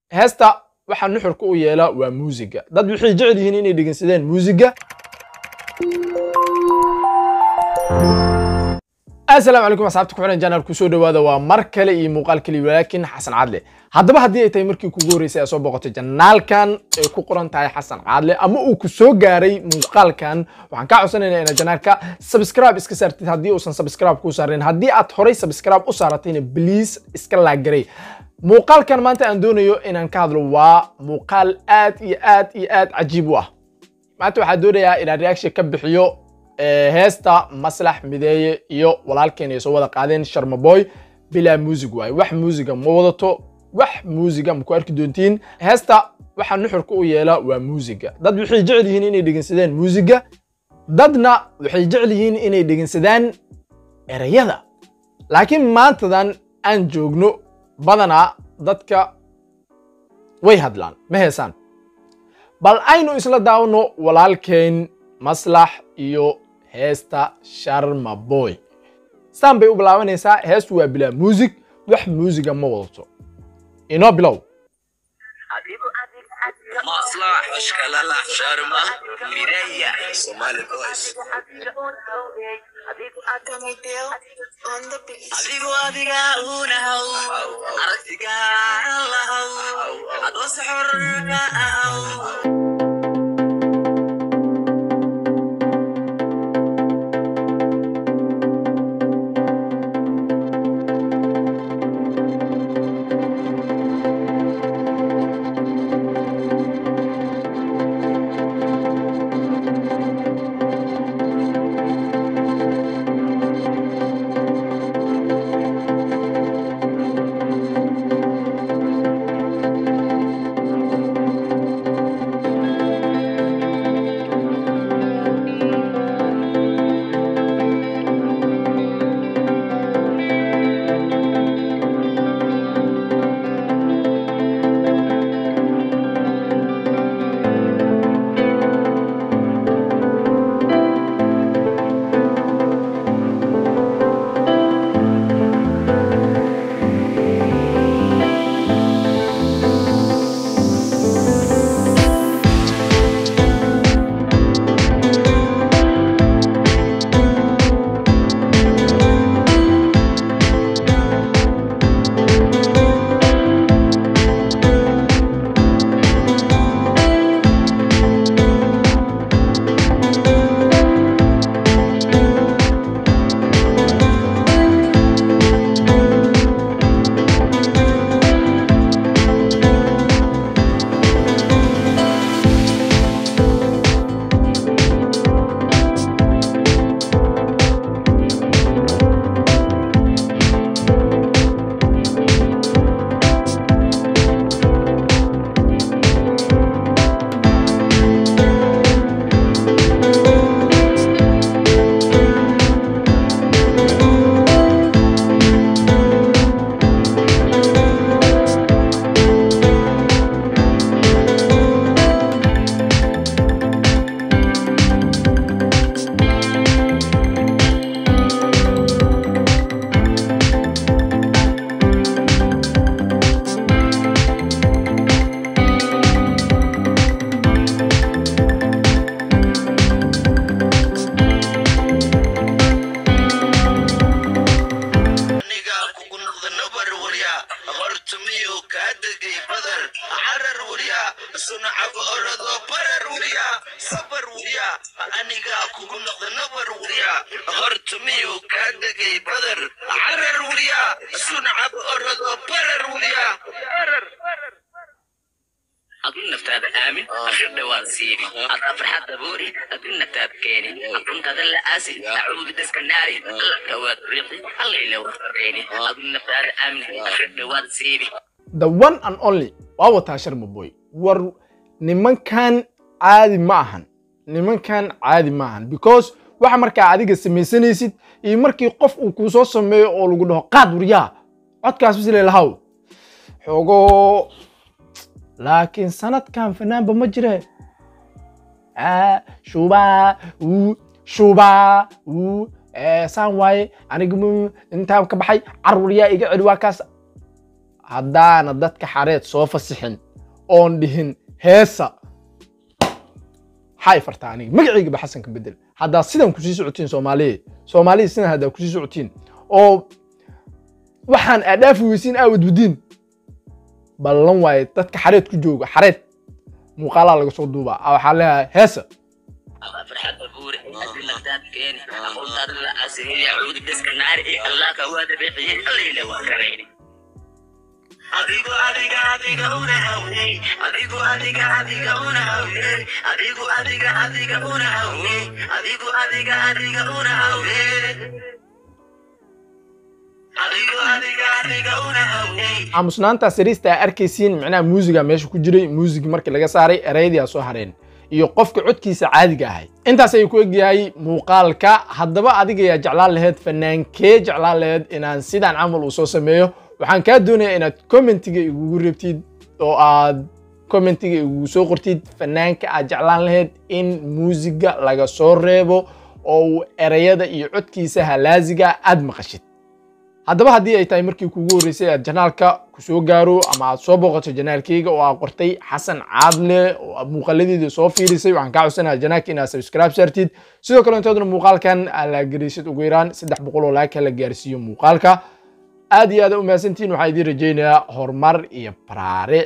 heesta waxaa nuxurka u yeela waa muusiga dad waxay jecel yihiin inay dhegeysadeen muusiga asalaamu calaykum asxaabta ku xiran janal kusoo dhawaada waa mar kale iyo muuqaal kaliya walaakin xasan cadle haddaba haddii ay tahay markii kugu horreysay ee soo boqotay janaalkan ay ku qoran tahay xasan cadle ama uu ku soo gaaray muuqaalkan waxaan kaa codsanaynaa inaad janaalka subscribe iska saartid haddii uusan subscribe kuu saarin haddii aad horay subscribe u saaratayna please iska laagaray muuqaalkan maanta aan doonayo inaan ka hadlo waa muuqaal aad iyo aad iyo aad cajiib u ah maanta waxaan doonayaa inaan reaction ka bixiyo heesta maslax mideeye iyo walaalkeen ay soo wada qaadeen sharmaboy bilaa muusig waaye wax muusiga ma wadato wax muusiga ma ku arki doontiin heesta waxaa nuxurka u yeela waa muusiga dad waxay jecel yihiin inay dhegeysadaan muusiga dadna waxay jecel yihiin inay dhegeysadaan erayada laakiin maantadan aan joogno badanaa dadka way hadlaan ma heesaan bal aynu isla daawano walaalkeen maslax iyo heesta sharma boy saan bay u bilaabanaysaa heestu waa bilaa muusig wax muusiga ma wadato inoo bilow مصلح اشكال شرمة ميريا صومالي بويس adigu adiga unahow aragtiga lahow adoose xorka ahow aniga kugu noqda nabar warya hortumiyo kaa degay badar carar warya sunacab orado barar warya sabar warya aniga kugu noqda nabar warya hortumiyo kaa degay badar carar warya sunacab orado barar warya adun naftaada aamin akhir dhawaan siibi adaa farxad daboori adun naftaada keeni aduntada la aasi acuudu daska naari alla dhawaad riiqi alla ila warqabeeni adun naftaada aamin akhir dhawaad siibi the one and only waa wataa sharma boy war nimankan caadi ma ahan nimankan caadi ma ahan because waxa markaa adiga samaysanaysid iyo markii qof uu kuu soo sameeyo oo lagu dhaho qaad waryaa codkaas bisle lahaw xogo laakiin sanadkan fanaanba ma jire Ah, shubaa uu shubaa uu eh, saan waaye anigu mu- intaan ka baxay carruuryaa iga celi waa kaas haddaana dadka xareed soo fasixin oon dhihin heesa maxaa fartaa aniga magaciygaba xasanka bedel haddaa sidan kusii socotiin soomaaliya soomaaliya sidan haddaa kusii socotiin oo waxaan aadhaafi weysiin aa wadwadiin ballan waaye dadka xareed ku jooga xareed muuqaalaa laga soo duubaa a waxaa leeyahay heesa فرحات أبوري لقدات كيني أقول دار العسير يعود دسك النار الله كواد بحين الليلة وكريني adigu adiga adiga una hawne adigu adiga adiga una hawne adigu adiga adiga una hawne adigu adiga adiga una hawne adigu adiga adiga una hawne aamusnaanta sariista aa arkaysiin micnaha muusiga meesha ku jiray muusig markii laga saaray erayadii aa soo hareen iyo qofka codkiisa caadiga ahay intaas ayuu ku egyahay muuqaalka haddaba adiga yaa jeclaan laheyd fanaankee jeclaan laheyd inaan sidaan camal uu soo sameeyo waxaan kaa doonayaa inaad commentiga igugu reebtid oo aad commentiga igugu soo qortid fanaanka aad jeclaan laheyd in muusiga laga soo reebo oo uu erayada iyo codkiisa halaasiga aad maqashid haddaba haddii ay tahay markii kuugu horreysay aad janaalka ku soo gaaro ama aad soo booqato janaalkayga oo aad qortay xasan caadle oo aad muuqaaladeedii soo fiirisay waxaan kaa codsanayaa janaalka inaad subscribe saartid sidoo kale intoodna muuqaalkan aad la garisid ugu yaraan saddex boqol oo laaka la gaarsiiyo muuqaalka aad iyo aad u mahadsantihiin waxaan idiin rajaynayaa horumar iyo baraare